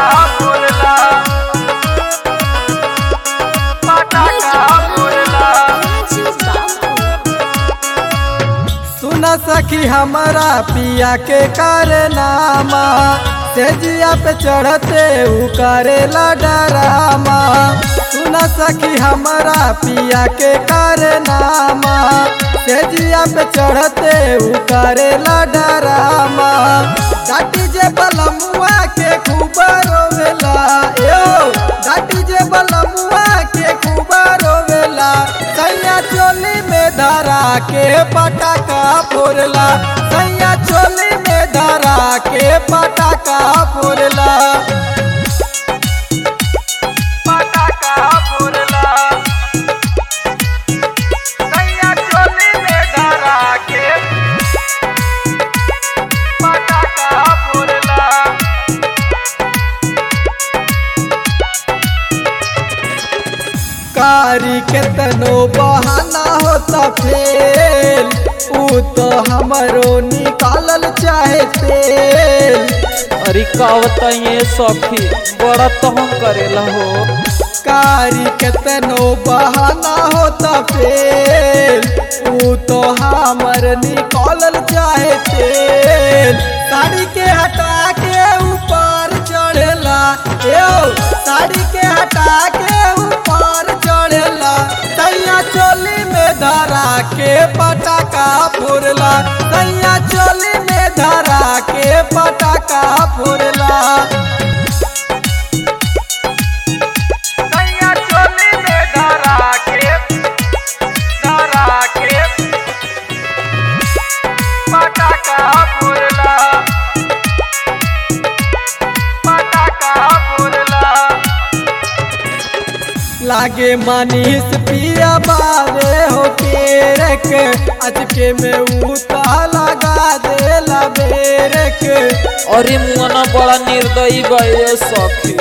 फुरला पटाखा फुरला सुन सखी हमारा पिया के कारनामा तेजिया पे चढ़ते उ करेला डरामा सुन सखी हमारा पिया के कारनामा तेजिया पे चढ़ते उ करेला डरामा डाटी जे बलमुआ के खूब रोवेला यो डाटी जे बलमुआ के खूब रोवेला सैया चोली में धरा के पटाखा फोड़ला सैया चोली में धरा के पटाखा फोड़ला पटाखा फुरला सैया चोली में धरा के पटाखा फुरला कारी के तनो बहाना होता फेल ऊ तो हमरो निकालल चाहे तेल अरे का बताइए सखी बड़ा तहम करेला हो कारी के तनो बहाना होता फेल ऊ तो हमर निकालल चाहे तेल साड़ी के हटा के ऊपर चढ़ेला यो साड़ी के हटा के ऊपर चढ़ेला सैया चोली में धरा के पटाखा फोड़ला सैया चोली में धरा के पटाखा फोड़ला सैया चोली में धरा के धरा के पटाखा फुरला पटाखा फुरला लागे मनीष पिया बारे हो केरक अचके में उता लगा दे बेरक अरे मुआना बड़ा निर्दयी गए सखी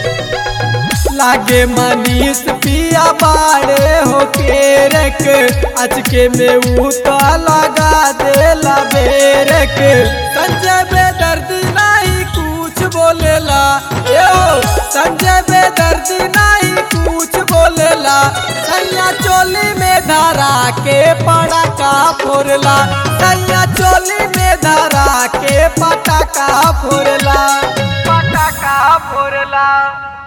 लागे मनीष पिया बारे हो केरक अचके में उता लगा दे बेरक संजय बेदर्दी नहीं कुछ बोलेला यो संजय बेदर्दी नहीं कुछ बोलेला सैया चोली में धरा के पटाखा फोड़ला सैया चोली में धरा के पटाखा फोड़ला पटाखा फुरला